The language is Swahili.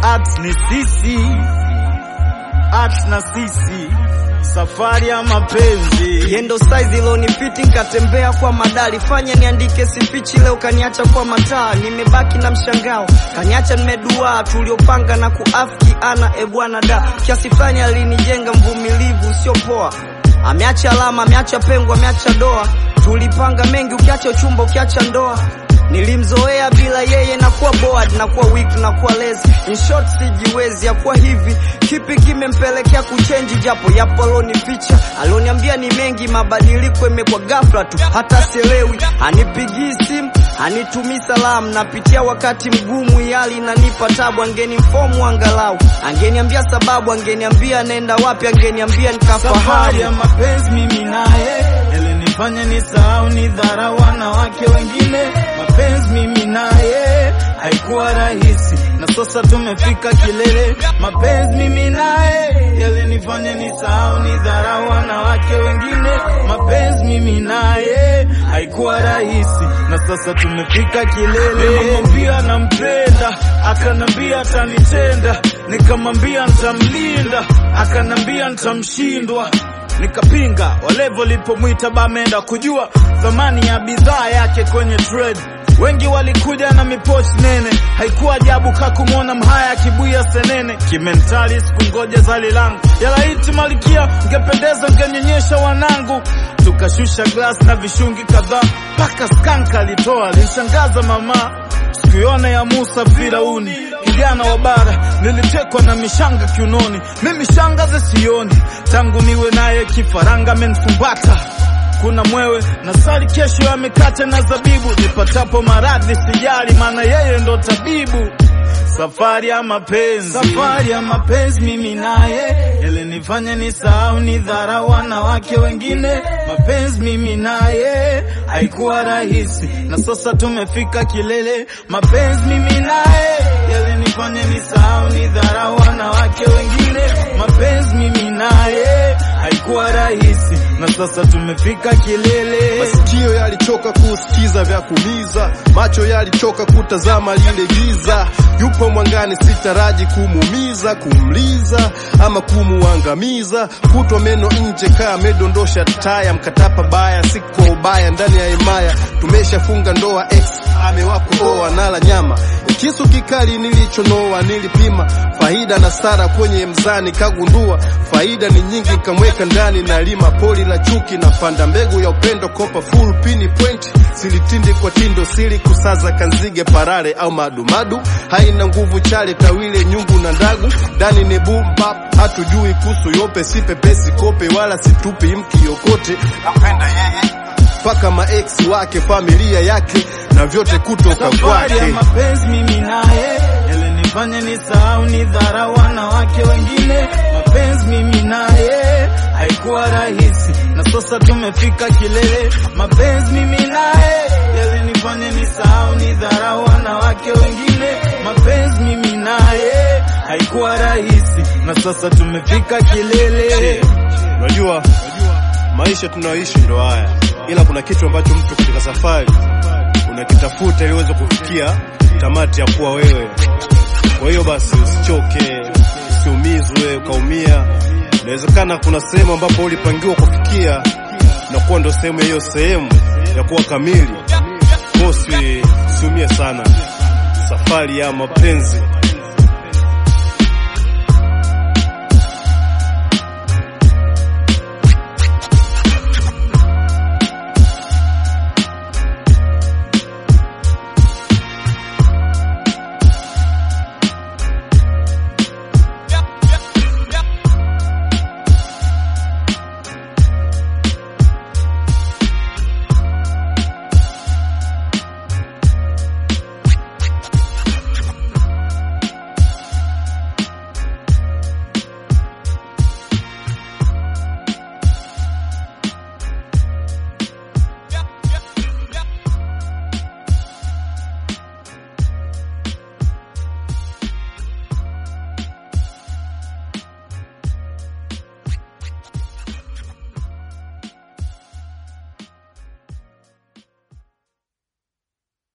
Art ni sisi, art na sisi, safari ya mapenzi. Yendo size iloni fiti nkatembea kwa madali fanya niandike sifichi leo kaniacha kwa mataa nimebaki na mshangao kaniacha nimeduaa tuliopanga na kuafiki ana ebwana da kiasi fulani alinijenga mvumilivu sio poa ameacha alama ameacha pengo ameacha doa tulipanga mengi ukiacha uchumba ukiacha ndoa nilimzoea bila yeye nakuwa bored nakuwa weak nakuwa lazy in short sijiwezi yakuwa hivi kipi kimempelekea kuchenji japo yapo alonificha alioniambia ni mengi mabadiliko imekuwa ghafla tu hata sielewi hanipigii simu hanitumii salamu napitia wakati mgumu yali inanipa tabu angenimfomu angalau angeniambia sababu angeniambia naenda wapi angeniambia Safari ya nikafahamu mapenzi mimi naye ilinifanya nisahau ni dhara wanawake wengine. Mapenzi mimi naye haikuwa rahisi, na sasa tumefika kilele. Mapenzi mimi naye yalinifanya nisahau ni dhara wanawake wengine. Mapenzi mimi naye haikuwa rahisi, na sasa tumefika kilele. Nikamwambia nampenda, akanambia atanitenda, nikamwambia nitamlinda, akanambia nitamshindwa nikapinga walevo walipomwita bamenda kujua thamani ya bidhaa yake kwenye trade wengi walikuja na mipochi nene haikuwa ajabu kakumwona mhaya akibuya senene kimentali sikungoja zali langu yalaiti malikia ngependeza ngenyonyesha wanangu tukashusha glasi na vishungi kadhaa mpaka skanka alitoa linshangaza mama sikuiona ya Musa Firauni, kijana wa bara, nilitekwa na mishanga kiunoni, mimi shangaze sioni, tangu niwe naye kifaranga amenifumbata kuna mwewe na sali kesho ya mikate na zabibu, nipatapo maradhi sijali, maana yeye ndo tabibu. Safari ya mapenzi, safari ya mapenzi mimi naye ilinifanya nisahau ni dhara wanawake wengine. Mapenzi mimi naye haikuwa rahisi, na sasa tumefika kilele. Mapenzi mimi naye yalinifanya nisahau ni dhara wanawake wengine. Mapenzi mimi naye haikuwa rahisi, na sasa tumefika kilele. Masikio yalichoka kusikiza vya kumiza, macho yalichoka kutazama lile giza. Yupo mwangani, sitaraji kumuumiza, kumliza ama kumuangamiza. Kutwa meno nje, kaa amedondosha taya, mkatapa baya, si kwa ubaya, ndani ya himaya tumeshafunga ndoa. Ex amewako oa, nala nyama, kisu kikali nilichonoa, nilipima faida na sara kwenye mzani, kagundua faida ni nyingi, kamweka ndani na lima poli la chuki na panda mbegu ya upendo, kopa full pini point, silitindi kwa tindo, sili kusaza kanzige, parare au madumadu, haina nguvu chale, tawile nyungu na ndagu, ndani ni boom bap, hatujui kuhusu yope, si pepesi kope wala situpi mki yokote, nampenda yeye mpaka maex wake, familia yake na vyote kutoka Safari ya kwake. mapenzi mimi naye ilinifanya nisahau ni dhara wanawake wengine. Mapenzi mimi naye haikuwa rahisi, na sasa tumefika kilele. Mapenzi mimi naye yalinifanya nisahau ni dhara wanawake wengine. Mapenzi mimi naye haikuwa rahisi, na sasa tumefika kilele. Unajua, maisha tunayoishi ndo haya, ila kuna kitu ambacho mtu katika safari unakitafuta ili uweze kufikia tamati ya kuwa wewe. Kwa hiyo basi, usichoke, usiumizwe ukaumia. Inawezekana kuna sehemu ambapo ulipangiwa kufikia na kuwa ndo sehemu ya hiyo sehemu ya kuwa kamili. Kwa hiyo usi- usiumie sana. Safari ya mapenzi